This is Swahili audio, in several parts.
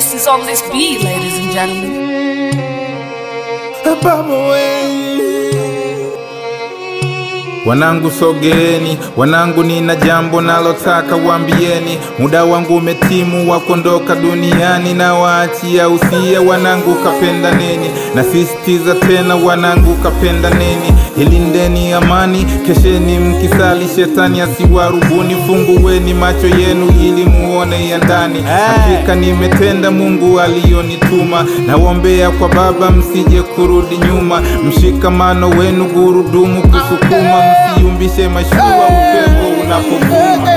Ghost is on this beat, ladies and gentlemen. Baba we. Wanangu sogeeni, wanangu nina jambo nalotaka wambieni. Muda wangu umetimu wa kuondoka duniani, na waachia usia wanangu, kapenda neni. Nasisitiza tena wanangu, kapenda neni. Ilindeni amani, kesheni mkisali, shetani asiwarubuni. Fungueni macho yenu ili muone ya ndani. Hakika nimetenda Mungu aliyonituma, nawombea kwa Baba msije kurudi nyuma. Mshikamano wenu gurudumu kusukuma, msiumbishe mashua upepo unapovuma.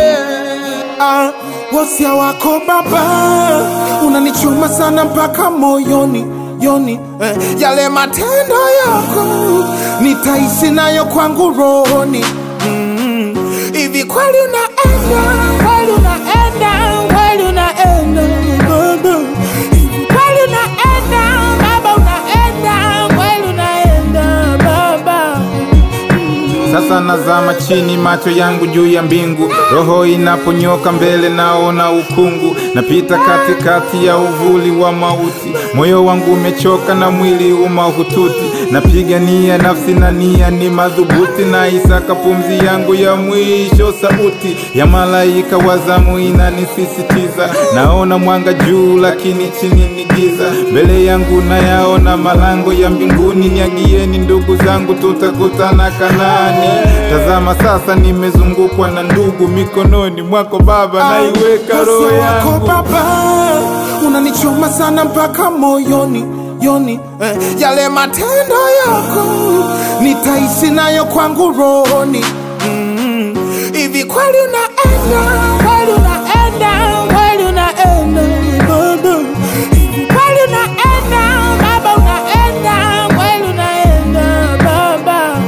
Ah, wasia wako baba unanichuma sana mpaka moyoni yoni eh, yale matendo yako nitaishi nayo kwangu rohoni Mm, hivi kweli unaenda kweli unaenda kweli unaenda baba hivi kweli unaenda baba unaenda kweli unaenda baba Sasa nazama chini, macho yangu juu ya mbingu, roho inaponyoka mbele, naona ukungu, napita katikati ya uvuli wa mauti, moyo wangu umechoka na mwili umahututi, napigania nafsi na nia ni madhubuti, na isaka pumzi yangu ya mwisho, sauti ya malaika wa zamu inanisisitiza, naona mwanga juu, lakini chini ni giza, mbele yangu nayaona malango ya mbinguni, niagieni ndugu zangu, tutakutana Kanaani. Tazama sasa, nimezungukwa na ndugu, mikononi mwako Baba naiweka roho Wasia wako yangu. baba unanichoma sana mpaka moyoni yoni eh, yale matendo yako nitaishi nayo kwangu rohoni Mm, hivi kweli unaenda kweli unaenda kweli unaenda baba hivi kweli unaenda baba unaenda kweli unaenda baba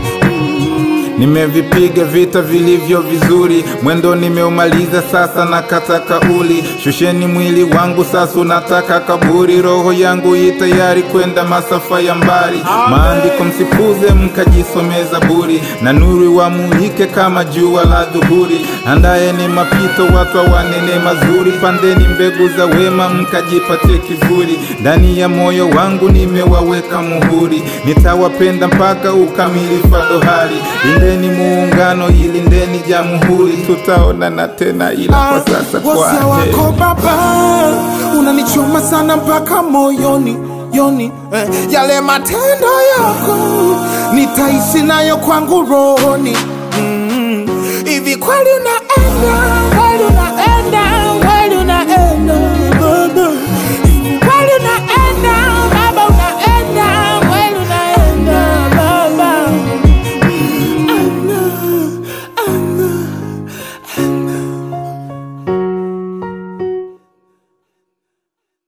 Nimevipiga vita vilivyo vizuri, mwendo nimeumaliza, sasa nakata kauli. Shusheni mwili wangu, sasa unataka kaburi. Roho yangu i tayari kwenda masafa ya mbali. Maandiko msipuze, mkajisome Zaburi, na nuru wamulike kama jua la dhuhuri. Andaeni mapito, watu wanene mazuri, pandeni mbegu za wema, mkajipatie kivuli. Ndani ya moyo wangu nimewaweka muhuri, nitawapenda mpaka ukamilifu wa dohari. Lindeni muungano, ilindeni jamhuri, tutaonana tena, ila kwa sasa kwa wasia heri. wako baba unanichoma sana mpaka moyoni yoni eh, yale matendo yako nitaishi nayo kwangu rohoni Mm, hivi kweli unaenda